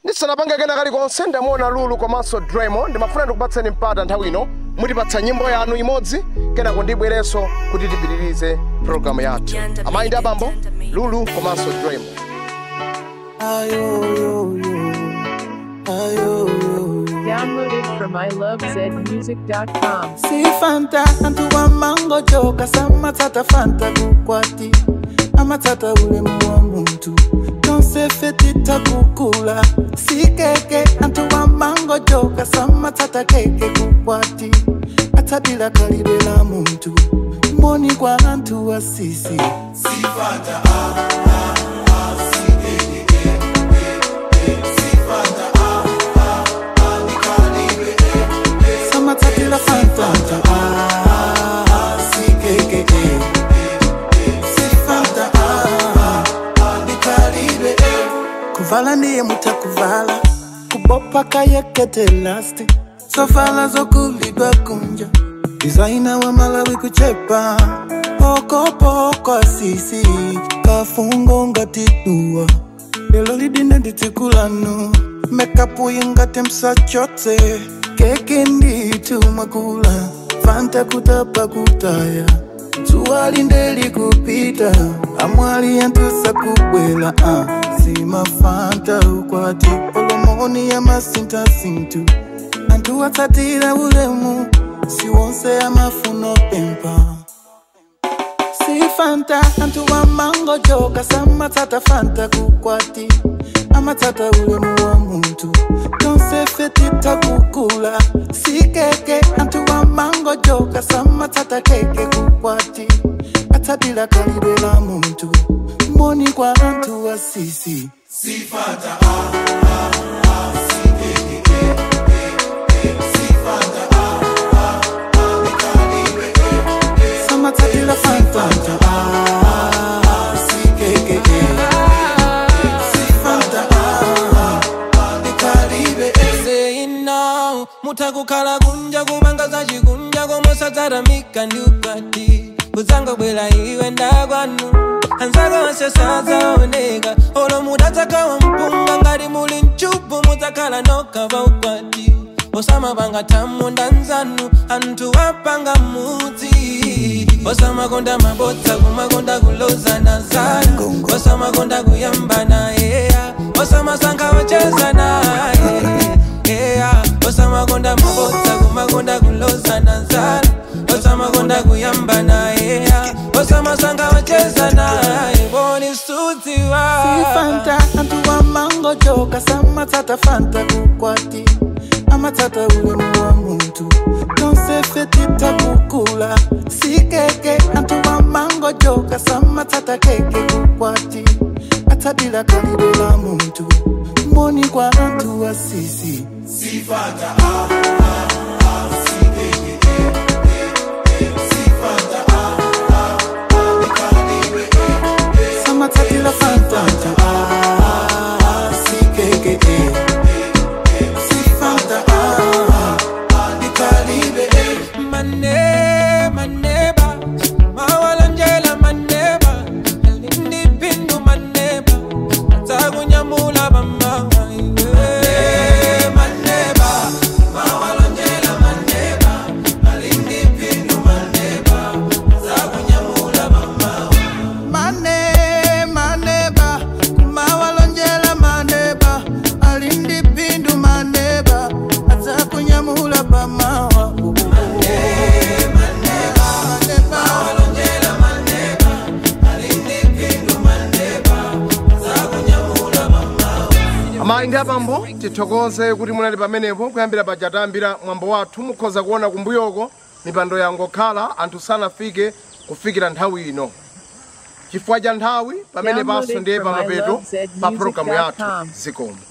ndisanapange kena kalikonse ndamuona lulu komanso dremo ndimafuna ndikupatseni mpata nthawi ino mutipatsa nyimbo yanu imodzi kenako ndibwerenso kuti tipitirize programu yathu amayi ndi abambo lulu komanso dremo Downloaded from ilovezmusic.com. Si fanta antu wa mango joka samatata fanta kukwati amatata ulemu wa muntu tonsefetita kukula si keke antu wa mango joka samatata keke kukwati atabila kalibe la muntu moni kwa antu wa sisi samatatila fanta ah, si keke si fanta ah, nikalibe kuvala ndiye mutakuvala kubopa kayekete lasti sovala zokulidwa kunja dizaina wa malawi kuchepa pokopoko asisi kafungo ngatidua lelo lidine nditikulanu mekapu ingate msachotse keke nditumwakula fanta kutapa kutaya zuwa lindeli kupita amwali yantusa kubwela uh. simafanta ukwati olomoni ya masintasintu antu atsatira ulemu siwonse amafuno pempa si fanta antu wa mango joka samatsata fanta kukwati amatsata ulemu wa muntu tonsefetita kukula si keke antu wa mango joka samatsata keke kukwati atsatila kalibe la muntu moni kwa antu wa sisi samatsatila fanta ah, si keke si fanta ah, nikalibe saying now mutakukhala kunja kumangaza chikunja komosataramika ndi ukwati kudzanga bwera iwe ndakwanu anzaka onse sadzaoneka olo mudatsakawa mpunga ngati muli mchupu mudzakhala nokava ukwati osamapanga tamunda nzanu anthu apanga mudzi osamakonda mabodza kumakonda kulozana zanu osamakonda kuyambana yeya osamasankha wacheza naye yeah. osamakonda mabodza kumakonda kulozana zanu osamakonda kuyambana yeya osamasankha wacheza naye boni sudziwa fanta antu wa mango joka samatsata fanta kukwati amatsata ulemu wa muntu tonsefetita kukula si keke antu wa mango joka samatsata keke kukwati atabila kalibe la muntu moni kwa antu wa sisi samatsatila fanta ah, si keke si fanta ah, nikalibe mane maneba mawalonjela maneba lindipindu maneba atakunyamula bamawa maneba mawalonjela maneba lindipindu maneba atakunyamula bamawa mane maneba kumawalonjela maneba alindi pindu maneba adzakunyamula pamawa amayi ndi abambo tithokoze kuti munali pamenepo kuyambira paja tayambira mwambo wathu mukhoza kuona kumbuyoko mipando yangokhala anthu sanafike kufikira nthawi ino chifukwa cha nthawi pamene panso ndiye pamapeto pa pologalamu yathu zikomo